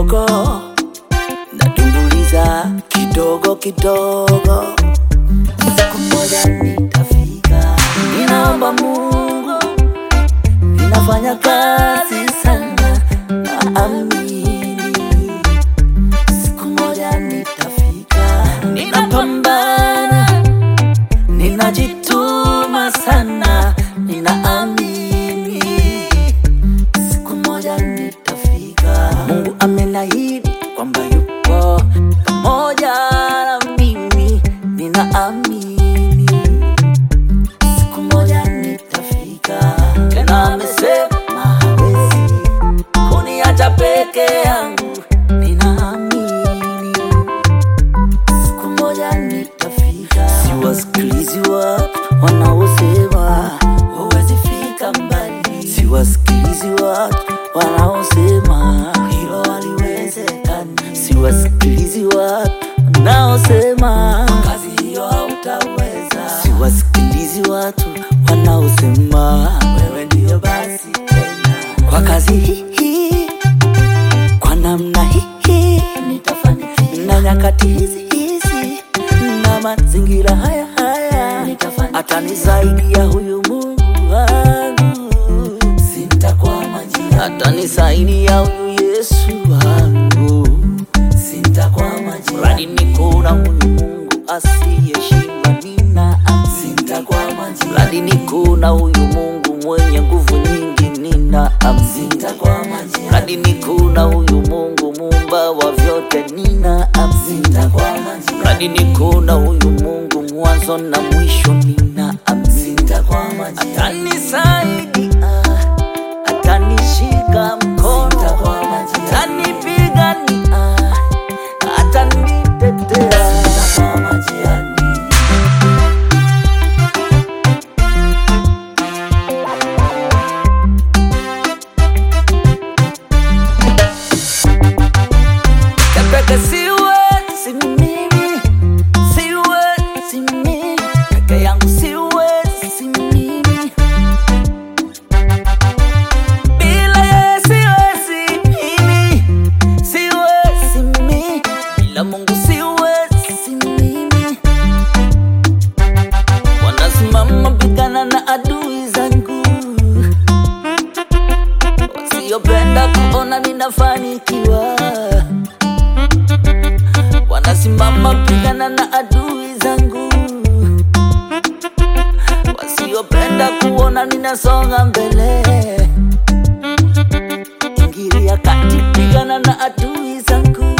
kidogo natumbuliza kidogo kidogo, siku moja nitafika. Ninaomba Mungu, ninafanya kazi sana, naamini siku moja nitafika. Ninapambana, ninajituma sana, ninaamini siku moja nitafika. Mungu amenahidi kwamba yupo pamoja na mimi, ninaamini siku moja nitafika. Tena amesema hawezi kuniacha peke yangu, ninaamini siku moja nitafika. Siwasikilizi watu wanaosema huwezi fika mbali, siwasikilizi watu wanaosema hilo haliwezekani, siwasikilizi watu wanaosema kazi hiyo hautaweza, siwasikilizi watu wanaosema wewe ndiyo basi tena kwa kazi hii kwa namna hii nitafanikiwa, na nyakati hizi hizi na mazingira haya haya nitafanikiwa, atanisaidia huyu Mungu wangu, sintakwama njiani, atanisaidia huyu Yesu wangu, sintakwama njiani, mradi niko na huyu Mungu asiyeshindwa, nina sintakwama njiani, mradi niko na huyu Mungu mwenye nguvu nyingi, nina sintakwama njiani, mradi niko na huyu Mungu muumba wa vyote, nina sintakwama njiani, mradi niko na huyu Mungu mwanzo na mwisho, nina sintakwama njiani, atanisaidia atanishika mkono, atanipigania, atanitetea. Peke siwezi mimi, siwezi mimi, peke yangu siwezi mimi bila yeye siwezi mimi, siwezi mimi, bila Mungu siwezi mimi. Wanasimama pigana na adui zangu wasiopenda kuona ninafanikiwa, wanasimama pigana na adui zangu wasiopenda kuona ninasonga mbele. Ingilia kati, pigana na adui zangu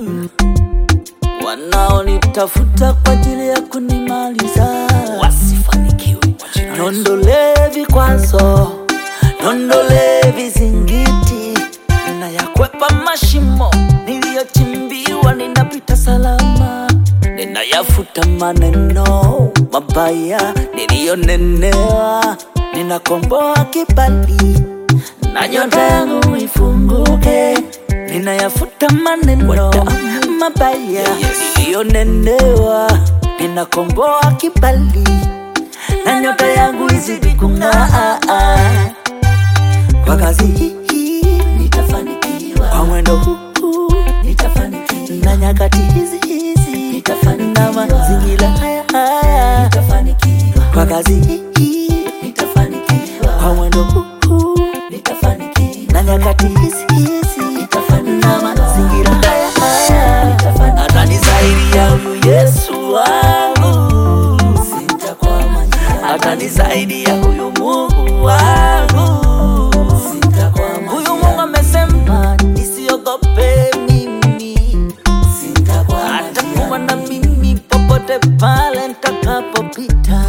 wanaonitafuta kwa ajili ya kunimaliza, wasifanikiwe. Niondolee vikwazo, niondolee vizingiti, ninayakwepa mashimo niliyochimbiwa, ninapita salama ninayafuta maneno mabaya niliyonenewa, ninakomboa kibali na nyota yangu ifunguke. Ninayafuta maneno mabaya niliyonenewa, ninakomboa kibali na nyota yangu izidi kung'aa. Kwa kazi hii nitafanikiwa, kwa mwendo huu nitafanikiwa, na nyakati hizi hizi nitafanikiwa, na mazingira haya haya nitafanikiwa, kwa kazi hii nitafanikiwa, kwa mwendo huu nitafanikiwa, na nyakati hizi hizi nitafanikiwa, na mazingira haya haya nitafanikiwa, atanisaidia huyu Yesu wangu, sitakwama njiani, atanisaidia huyu Mungu wangu Huyu Mungu amesema nisiogope mimi, atakuwa na mimi popote pale nitakapopita,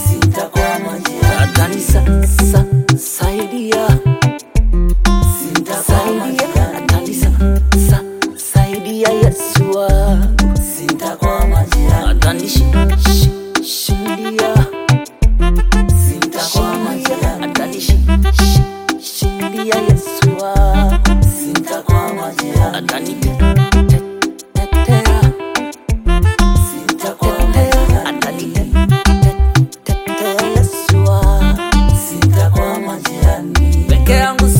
atanisaidia saidia, atanisaidia saidia Yesu wangu, atanishindia atanishindia Yesu wangu, atanitetea atanitetea Yesu wangu, peke yangu